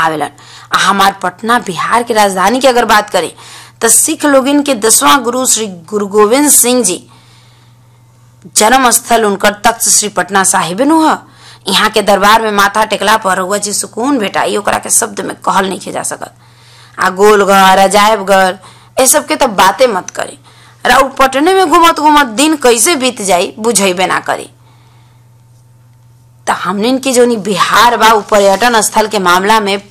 आवेलन आ हमार पटना बिहार के राजधानी की अगर बात करें तो सिख लोगिन के दसवां गुरु श्री गुरु गोविंद सिंह जी जन्म स्थल उनकर तख्त श्री पटना साहिब नु ह यहाँ के दरबार में माथा टेकला पर रउआ जी सुकून बेटा ई ओकरा के शब्द में कहल नहीं जा सकत आ गोलघर अजायबघर ए सब के तो बातें मत करी राउ पटने में घूमत घूमत दिन कैसे बीत जाई बुझेबे ना करी तो हमने की जो बिहार बा उ पर्यटन स्थल के मामला में